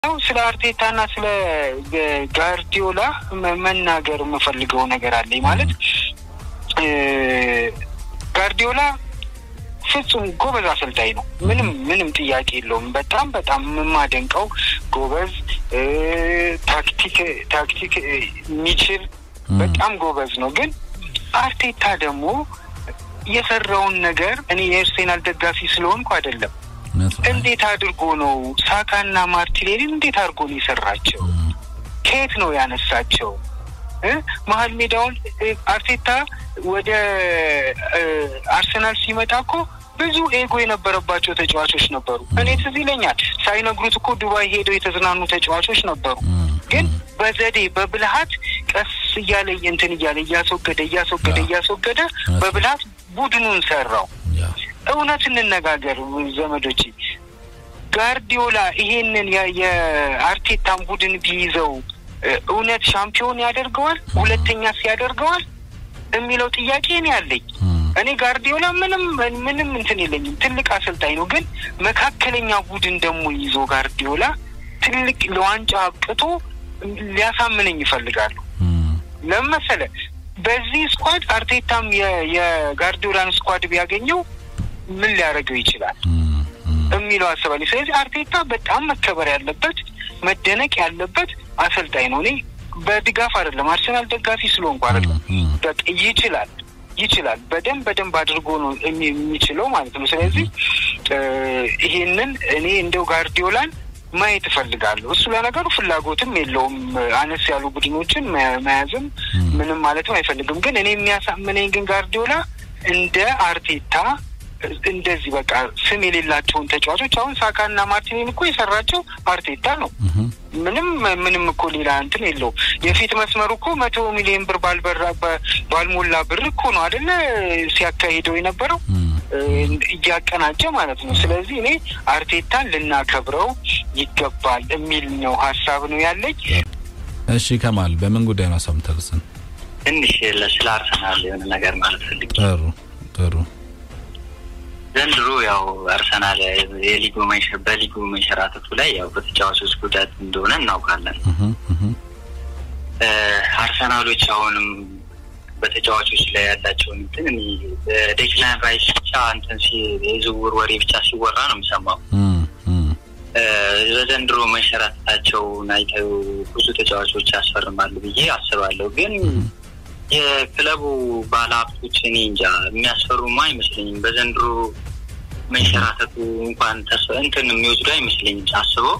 ያው ስለ አርቴታና ስለ ጋርዲዮላ መናገር የምፈልገው ነገር አለኝ። ማለት ጋርዲዮላ ፍጹም ጎበዝ አሰልጣኝ ነው። ምንም ምንም ጥያቄ የለውም። በጣም በጣም የማደንቀው ጎበዝ ታክቲክ ታክቲክ የሚችል በጣም ጎበዝ ነው። ግን አርቴታ ደግሞ የሰራውን ነገር እኔ የአርሴናል ደጋፊ ስለሆንኩ አይደለም እንዴት አድርጎ ነው ሳካና ማርቲኔሊን እንዴት አድርጎ ነው የሰራቸው? ከየት ነው ያነሳቸው? መሀል ሜዳውን አርቴታ ወደ አርሰናል ሲመጣ እኮ ብዙ ኤጎ የነበረባቸው ተጫዋቾች ነበሩ። እኔ ትዝ ይለኛል ሳይነግሩት እኮ ዱባይ ሄደው የተዝናኑ ተጫዋቾች ነበሩ። ግን በዘዴ በብልሃት ቀስ እያለ እንትን እያለ እያስወገደ እያስወገደ እያስወገደ በብልሃት ቡድኑን ሰራው። እውነት እንነጋገር ዘመዶች፣ ጋርዲዮላ ይሄንን የአርቴታን ቡድን ቢይዘው እውነት ሻምፒዮን ያደርገዋል? ሁለተኛስ ያደርገዋል የሚለው ጥያቄ እኔ ያለኝ። እኔ ጋርዲዮላ ምንም ምንም እንትን የለኝም፣ ትልቅ አሰልጣኝ ነው። ግን መካከለኛ ቡድን ደግሞ ይዞ ጋርዲዮላ ትልቅ ለዋንጫ አብቅቶ ሊያሳምነኝ ይፈልጋሉ። ለምን መሰለህ? በዚህ ስኳድ አርቴታም የጋርዲዮላን ስኳድ ቢያገኘው ምን ሊያደርገው ይችላል የሚለው አስባለሁ። ስለዚህ አርቴታ በጣም መከበር ያለበት መደነቅ ያለበት አሰልጣኝ ነው። እኔ በድጋፍ አይደለም አርሰናል ደጋፊ ስለሆንኩ አይደለም። በቃ ይችላል ይችላል በደንብ በደንብ አድርጎ ነው የሚችለው ማለት ነው። ስለዚህ ይሄንን እኔ እንደው ጋርዲዮላን ማየት እፈልጋለሁ። እሱ ለነገሩ ፍላጎትም የለውም አነስ ያሉ ቡድኖችን መያዝም ምንም ማለትም አይፈልግም። ግን እኔ የሚያሳምነኝ ግን ጋርዲዮላ እንደ አርቴታ እንደዚህ በቃ ስም የሌላቸውን ተጫዋቾች አሁን ሳካና ማርቲኔን እኮ የሰራቸው አርቴታ ነው። ምንም ምንም እኮ ሌላ እንትን የለውም። የፊት መስመሩ እኮ መቶ ሚሊዮን ብር ባልበራ ባልሞላ ብር እኮ ነው አደለ ሲያካሂደው የነበረው እያቀናጀ ማለት ነው። ስለዚህ እኔ አርቴታን ልናከብረው ይገባል የሚል ነው ሀሳብ ነው ያለኝ። እሺ ከማል በምን ጉዳይ ነው ሀሳብ የምታደርሰን? ትንሽ ስለ አርሰናል የሆነ ነገር ማለት ፈልጌ ጥሩ ጥሩ ዘንድሮ ያው አርሰናል የሊጉ በሊጉ መንሸራተቱ ላይ ያው በተጫዋቾች ጉዳት እንደሆነ እናውቃለን። አርሰናሎች አሁንም በተጫዋቾች ላይ ያላቸውን እንትን በዴክላን ራይስ ብቻ እንትን የዝውውር ወሬ ብቻ ሲወራ ነው የሚሰማው። በዘንድሮ መንሸራተታቸውን አይተው ብዙ ተጫዋቾች ያስፈርማሉ ብዬ አስባለሁ ግን የክለቡ ባለሀብቶች እኔ እንጃ የሚያስፈሩማ አይመስለኝም። በዘንድሮ መንሸራተቱ እንኳን እንትን የሚወስዱ አይመስለኝም ሳስበው።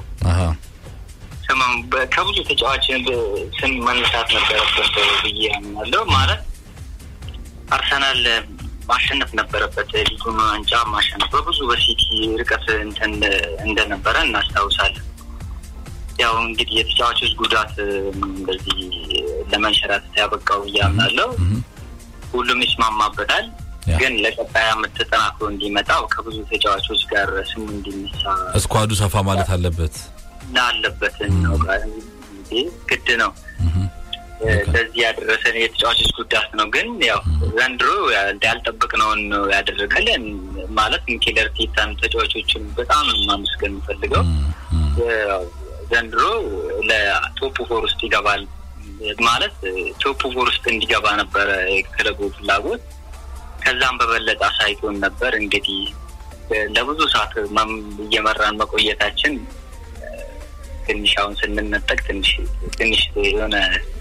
ከብዙ ተጫዋች ስም መነሳት ነበረበት ብዬ አምናለሁ። ማለት አርሰናል ማሸነፍ ነበረበት፣ ሊጉን ዋንጫ ማሸነፍ በብዙ በሲቲ ርቀት እንትን እንደነበረ እናስታውሳለን። ያው እንግዲህ የተጫዋቾች ጉዳት እንደዚህ ለመንሸራተት ያበቃው እያምናለው ሁሉም ይስማማበታል። ግን ለቀጣይ ዓመት ተጠናክሮ እንዲመጣው ከብዙ ተጫዋቾች ጋር ስሙ እንዲነሳ እስኳዱ ሰፋ ማለት አለበት አለበት እናውቃለን። ግድ ነው። ለዚህ ያደረሰን የተጫዋቾች ጉዳት ነው። ግን ያው ዘንድሮ ያልጠበቅነውን ነው ያደረገልን። ማለት ሚኬል አርቴታን ተጫዋቾችን በጣም ማመስገን የምፈልገው ዘንድሮ ለቶፕ ፎር ውስጥ ይገባል ማለት ቶፕ ፎር ውስጥ እንዲገባ ነበረ የክለቡ ፍላጎት። ከዛም በበለጠ አሳይቶን ነበር። እንግዲህ ለብዙ ሰዓት እየመራን መቆየታችን ትንሽ አሁን ስንነጠቅ ትንሽ ትንሽ የሆነ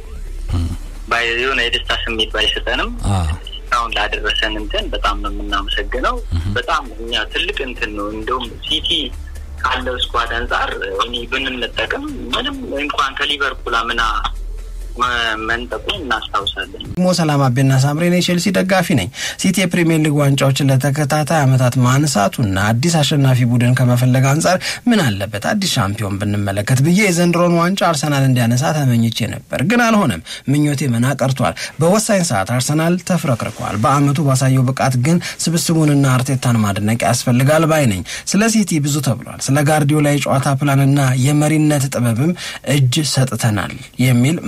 የሆነ የደስታ ስሜት ባይሰጠንም አሁን ላደረሰን እንትን በጣም ነው የምናመሰግነው። በጣም እኛ ትልቅ እንትን ነው እንደውም ሲቲ ካለው ስኳድ አንጻር እኔ ብንነጠቅም ምንም እንኳን ከሊቨርፑል አምና መንጠቁ እናስታውሳለን። ደግሞ ሰላም አቤና ሳምሬ ነኝ፣ ቼልሲ ደጋፊ ነኝ። ሲቲ የፕሪሚየር ሊግ ዋንጫዎችን ለተከታታይ ዓመታት ማንሳቱና አዲስ አሸናፊ ቡድን ከመፈለግ አንጻር ምን አለበት አዲስ ሻምፒዮን ብንመለከት ብዬ የዘንድሮን ዋንጫ አርሰናል እንዲያነሳ ተመኝቼ ነበር፣ ግን አልሆነም። ምኞቴ መና ቀርቷል። በወሳኝ ሰዓት አርሰናል ተፍረክርኳል። በአመቱ ባሳየው ብቃት ግን ስብስቡንና አርቴታን ማድነቅ ያስፈልጋል ባይ ነኝ። ስለ ሲቲ ብዙ ተብሏል። ስለ ጋርዲዮላ የጨዋታ ፕላንና የመሪነት ጥበብም እጅ ሰጥተናል የሚል መልእክት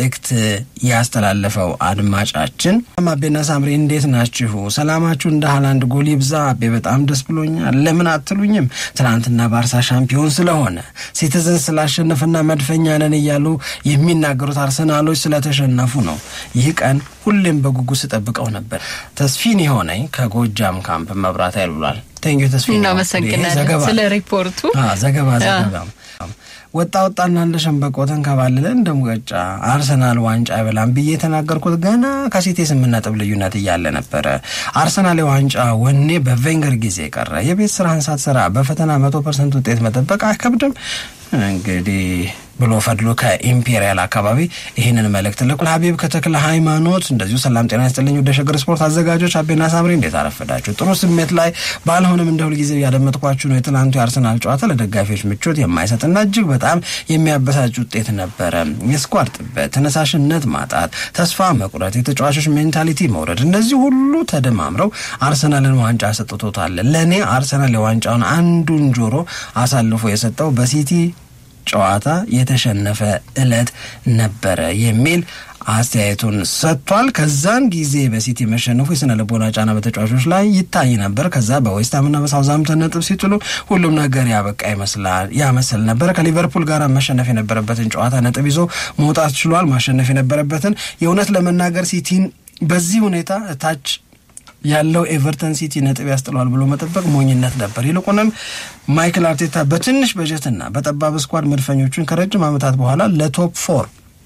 መልእክት ያስተላለፈው አድማጫችን አቤና ሳምሪ እንዴት ናችሁ? ሰላማችሁ እንደ ሀላንድ ጎል ይብዛ። አቤ በጣም ደስ ብሎኛል። ለምን አትሉኝም? ትናንትና ባርሳ ሻምፒዮን ስለሆነ ሲቲዝን ስላሸነፈና መድፈኛ ነን እያሉ የሚናገሩት አርሰናሎች ስለተሸነፉ ነው። ይህ ቀን ሁሌም በጉጉት ስጠብቀው ነበር። ተስፊን የሆነኝ ከጎጃም ካምፕ መብራት ኃይል ብሏል። ቴንኪ ተስፊን። እናመሰግናለን ስለ ሪፖርቱ። ዘገባ ዘገባ ወጣ ወጣና እንደ ሸንበቆ ተንከባልለ እንደ ሙቀጫ አርሰናል ዋንጫ አይበላም ብዬ የተናገርኩት ገና ከሲቲ ስምንት ነጥብ ልዩነት እያለ ነበረ። አርሰናል የዋንጫ ወኔ በቬንገር ጊዜ ቀረ። የቤት ስራህን ሳትሰራ በፈተና መቶ ፐርሰንት ውጤት መጠበቅ አይከብድም። እንግዲህ ብሎ ፈድሎ ከኢምፔሪያል አካባቢ ይህንን መልእክት ልኩል። ሀቢብ ከተክለ ሃይማኖት እንደዚሁ ሰላም ጤና ይስጥልኝ። ወደ ሸገር ስፖርት አዘጋጆች አቤና ሳምሪ እንዴት አረፈዳችሁ? ጥሩ ስሜት ላይ ባልሆንም እንደ ሁልጊዜው ያደመጥኳችሁ ነው። የትናንቱ የአርሰናል ጨዋታ ለደጋፊዎች ምቾት የማይሰጥና እጅግ በጣም የሚያበሳጭ ውጤት ነበረ። የስኳር ጥበት፣ ተነሳሽነት ማጣት፣ ተስፋ መቁረጥ፣ የተጫዋቾች ሜንታሊቲ መውረድ፣ እነዚህ ሁሉ ተደማምረው አርሰናልን ዋንጫ ሰጥቶታል። ለእኔ አርሰናል የዋንጫውን አንዱን ጆሮ አሳልፎ የሰጠው በሲቲ ጨዋታ የተሸነፈ እለት ነበረ የሚል አስተያየቱን ሰጥቷል። ከዛን ጊዜ በሲቲ መሸነፉ የስነ ልቦና ጫና በተጫዋቾች ላይ ይታይ ነበር። ከዛ በዌስትሃምና በሳውዛምተን ነጥብ ሲጥሉ ሁሉም ነገር ያበቃ ይመስላል ያመስል ነበር። ከሊቨርፑል ጋር መሸነፍ የነበረበትን ጨዋታ ነጥብ ይዞ መውጣት ችሏል። ማሸነፍ የነበረበትን የእውነት ለመናገር ሲቲን በዚህ ሁኔታ ታች ያለው ኤቨርተን ሲቲ ነጥብ ያስጥለዋል ብሎ መጠበቅ ሞኝነት ነበር። ይልቁንም ማይክል አርቴታ በትንሽ በጀትና በጠባብ ስኳድ መድፈኞቹን ከረጅም ዓመታት በኋላ ለቶፕ ፎር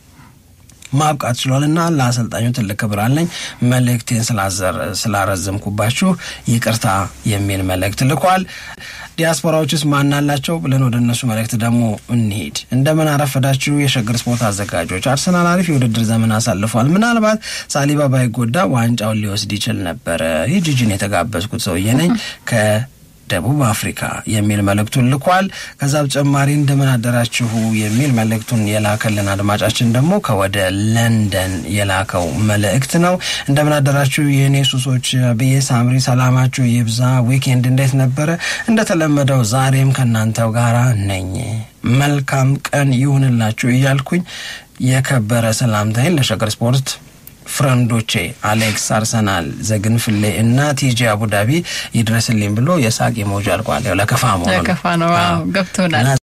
ማብቃት ችሏል እና ለአሰልጣኙ ትልቅ ክብር አለኝ። መልእክቴን ስላረዘምኩባችሁ ይቅርታ የሚል መልእክት ልኳል። ዲያስፖራዎችስ ማናላቸው ብለን ወደ እነሱ መልእክት ደግሞ እንሂድ። እንደምን አረፈዳችሁ የሸገር ስፖርት አዘጋጆች። አርሰናል አሪፍ የውድድር ዘመን አሳልፏል። ምናልባት ሳሊባ ባይጎዳ ዋንጫውን ሊወስድ ይችል ነበረ። ይህ ጂጂን የተጋበዝኩት ሰውዬ ነኝ ከ ደቡብ አፍሪካ የሚል መልእክቱን ልኳል። ከዛ በተጨማሪ እንደምን አደራችሁ የሚል መልእክቱን የላከልን አድማጫችን ደግሞ ከወደ ለንደን የላከው መልእክት ነው። እንደምን አደራችሁ የእኔ ሱሶች ብዬ ሳምሪ፣ ሰላማችሁ ይብዛ። ዊኬንድ እንዴት ነበረ? እንደተለመደው ዛሬም ከእናንተው ጋራ ነኝ። መልካም ቀን ይሁንላችሁ እያልኩኝ የከበረ ሰላምታይን ለሸገር ስፖርት ፍረንዶቼ አሌክስ አርሰናል ዘግንፍሌ እና ቲጂ አቡዳቢ ይድረስልኝ ብሎ የሳቅ ሞጅ አልቋል። ለከፋ መሆኑ ለከፋ ነው ገብቶናል።